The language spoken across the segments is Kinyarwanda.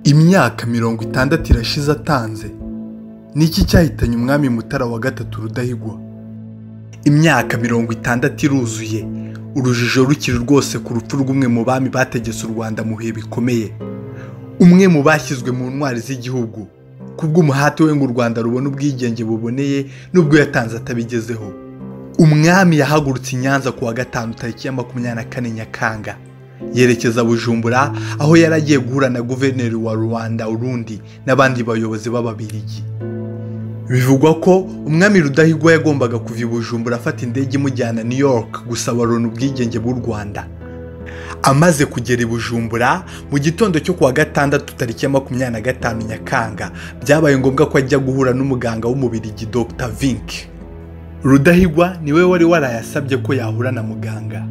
imyaka mirongo itandatu irashize atanze niki cyahitanye umwami mutara wa gatatu rudahigwa imyaka mirongo itandatu iruzuye urujijo rukiri rwose ku rupfu rw'umwe mu bami bategetse u rwanda mu bihe bikomeye umwe mu bashyizwe mu ntwari z'igihugu kubw'umuhati we ngo u rwanda rubone ubwigenge buboneye n'ubwo yatanze atabigezeho umwami yahagurutse i nyanza ku wa gatanu tariki ya makumyabiri na kane nyakanga yerekeza bujumbura aho yari agiye guhura na guverineri wa rwanda urundi n'abandi bayobozi b'ababirigi bivugwa ko umwami rudahigwa yagombaga kuva i bujumbura afata indege imujyana new york gusa barona ubwigenge bw'u rwanda amaze kugera i bujumbura mu gitondo cyo kuwa gatandatu tariki ya makumyabiri na gatanu nyakanga byabaye ngombwa ko ajya guhura n'umuganga w'umubirigi dr vink rudahigwa niwe wari warayasabye ko yahura na muganga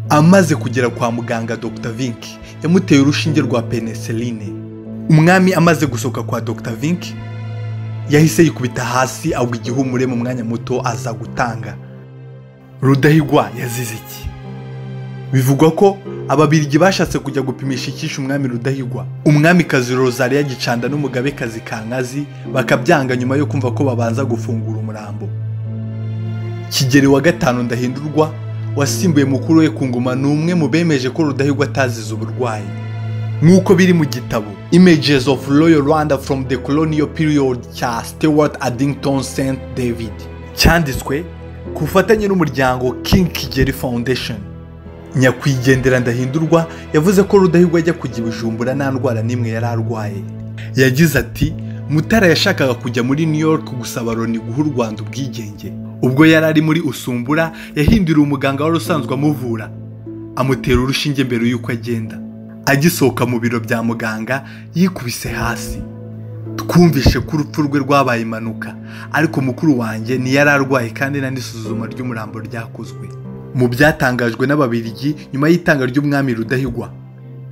amaze kugera kwa muganga dr vink yamuteye urushinge rwa peneseline umwami amaze gusohoka kwa dr vink yahise yikubita hasi agwa igihumure mu mwanya muto aza gutanga rudahigwa yazize iki bivugwa ko ababirigi bashatse kujya gupimisha icyishe umwami rudahigwa umwamikazi rozariya gicanda n'umugabekazi kankazi bakabyanga nyuma yo kumva ko babanza gufungura umurambo kigeri wa gatanu ndahindurwa wasimbuye mukuru we ku ngoma ni umwe mu bemeje ko rudahigwa atazize uburwayi nk'uko biri mu gitabo images of royal rwanda from the colonial period cya stewart addington st david cyanditswe ku bufatanye n'umuryango king kigeri foundation nyakwigendera ndahindurwa yavuze ko rudahigwa ajya kujya ibijumbura nta ndwara n'imwe yari arwaye yagize ati mutara yashakaga kujya muri new york gusaba loni guha u rwanda ubwigenge ubwo yari ari muri usumbura yahinduriye umuganga wari usanzwe amuvura amutera urushinge mbere y'uko agenda agisohoka mu biro bya muganga yikubise hasi twumvishe ko urupfu rwe rwabaye impanuka ariko mukuru wanjye ntiyari arwaye kandi nta n'isuzuma ry'umurambo ryakozwe mu byatangajwe n'ababirigi nyuma y'itanga ry'umwami rudahigwa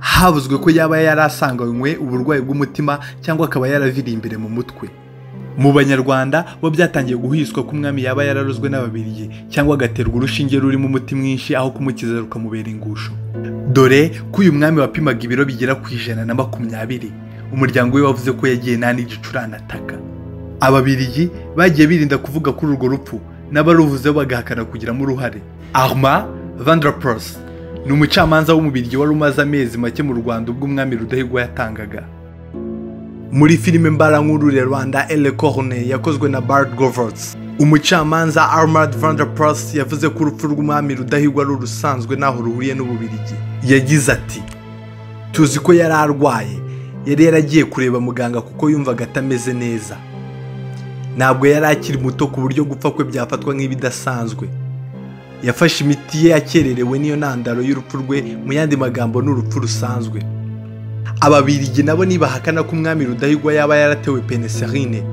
habuzwe ko yaba yari asanganywe uburwayi bw'umutima cyangwa akaba yaraviriye imbere mu mutwe mu banyarwanda bo byatangiye guhiswa ko umwami yaba yararozwe n'ababirigi cyangwa agaterwa urushinge rurimo umuti mwinshi aho kumukiza rukamubera ingusho dore ko uyu mwami wapimaga ibiro bigera ku ijana na makumyabiri umuryango we wavuze ko yagiye nta n'igicurane ataka ababirigi bagiye birinda kuvuga kuri urwo rupfu n'abaruvuzeho bagahakana kugiramo uruhare arma vandrapros ni umucamanza w'umubirigi wari umaze amezi make mu rwanda ubwo umwami rudahigwa yatangaga muri filime mbarankuru ya rwanda ele corne yakozwe na bart goverts umucamanza armad vanderpros yavuze ko urupfu rw'umwami rudahigwa ari urusanzwe ntaho ruhuriye n'ububirigi yagize ati tuzi ko yari arwaye yari yaragiye kureba muganga kuko yumvaga atameze neza ntabwo yari akiri muto ku buryo gupfa kwe byafatwa nk'ibidasanzwe yafashe imiti ye yakererewe n'iyo ntandaro y'urupfu rwe mu yandi magambo ni urupfu rusanzwe ababirigi nabo nibahakana ko umwami rudahigwa yaba yaratewe peneserine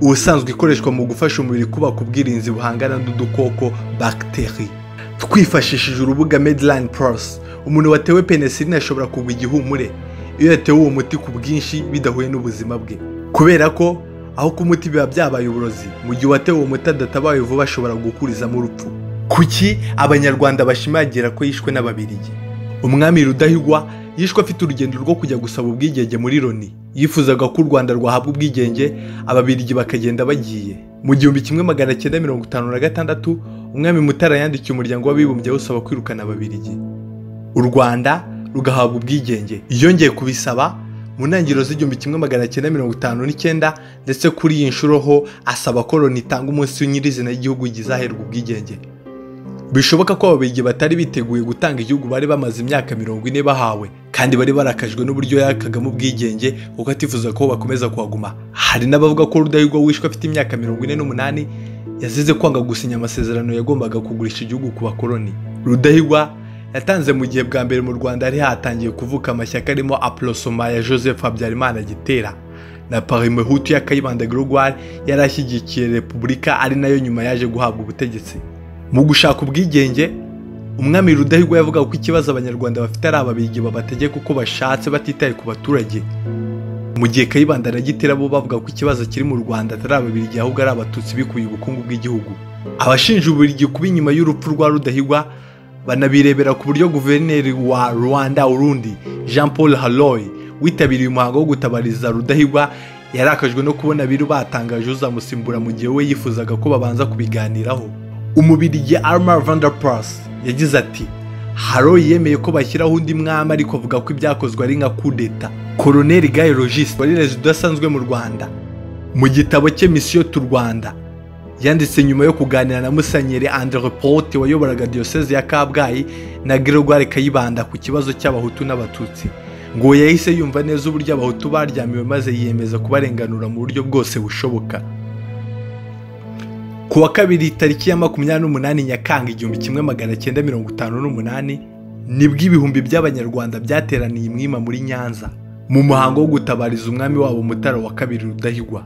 ubusanzwe ikoreshwa mu gufasha umubiri kubaka ubwirinzi buhangana n'udukoko bagiteri twifashishije urubuga medline plus umuntu watewe peneserine ashobora kugwa igihumure iyo yatewe uwo muti ku bwinshi bidahuye n'ubuzima bwe kubera ko aho ku muti biba byabaye uburozi mu gihe uwatewe uwo muti adatabaye vuba ashobora gukurizamo urupfu kuki abanyarwanda bashimangira ko yishwe n'ababirigi umwami rudahigwa yishwe afite urugendo rwo kujya gusaba ubwigenge muri loni yifuzaga ko u rwanda rwahabwa ubwigenge ababirigi bakagenda bagiye mu gihumbi kimwe magana cyenda mirongo itanu na gatandatu umwami mutara yandikiye umuryango w'abibumbye awusaba kwirukana ababirigi u rwanda rugahabwa ubwigenge yongeye kubisaba mu ntangiriro z'igihumbi kimwe magana cyenda mirongo itanu n'icyenda ndetse kuri iyi nshuro ho asaba ko loni itanga umunsi nyirizina y'igihugu gizaherwa ubwigenge bishoboka ko ababirigi batari biteguye gutanga igihugu bari bamaze imyaka mirongo ine bahawe kandi bari barakajwe n'uburyo yakagamo ubwigenge kuko atifuza ko bakomeza kuhaguma hari n'abavuga ko rudahigwa wishwe afite imyaka mirongo ine n'umunani yazize kwanga gusinya amasezerano yagombaga kugurisha igihugu ku bakoloni rudahigwa yatanze mu gihe bwa mbere mu rwanda hari hatangiye kuvuka amashyaka arimo aprosoma ya joseph habyarimana gitera na parimehutu ya kayibanda gregoire yari ashyigikiye repubulika ari nayo nyuma yaje guhabwa ubutegetsi mu gushaka ubwigenge umwami rudahigwa yavugaga ko ikibazo abanyarwanda bafite ari ababirigi babategeka uko bashatse batitaye ku baturage mu gihe kayibanda na gitera bo bavuga ko ikibazo kiri mu rwanda atari ababirigi ahubwo ari abatutsi bikuye ubukungu bw'igihugu abashinja uburigi kuba inyuma y'urupfu rwa rudahigwa banabirebera ku buryo guverineri wa rwanda urundi jean paul haloy witabiriye umuhango wo gutabariza rudahigwa yarakajwe no kubona abiru batangaje uzamusimbura mu gihe we yifuzaga ko babanza kubiganiraho umubirigi armar vanderplas yagize ati haro yemeye ko bashyiraho undi mwami ariko avuga ko ibyakozwe ari nka kudeta koroneri gaye rogis wari rezida udasanzwe mu rwanda mu gitabo cye misiyo tu rwanda yanditse nyuma yo kuganira na musenyeri andre pote wayoboraga diyoseze ya kabgayi na gregoire kayibanda ku kibazo cy'abahutu n'abatutsi ngo yahise yumva neza uburyo abahutu baryamiwe maze yiyemeza kubarenganura mu buryo bwose bushoboka ku wa kabiri tariki ya makumyabiri n'umunani nyakanga igihumbi kimwe magana cyenda mirongo itanu n'umunani nibwo ibihumbi by'abanyarwanda byateraniye imwima muri nyanza mu muhango wo gutabariza umwami wabo mutara wa kabiri rudahigwa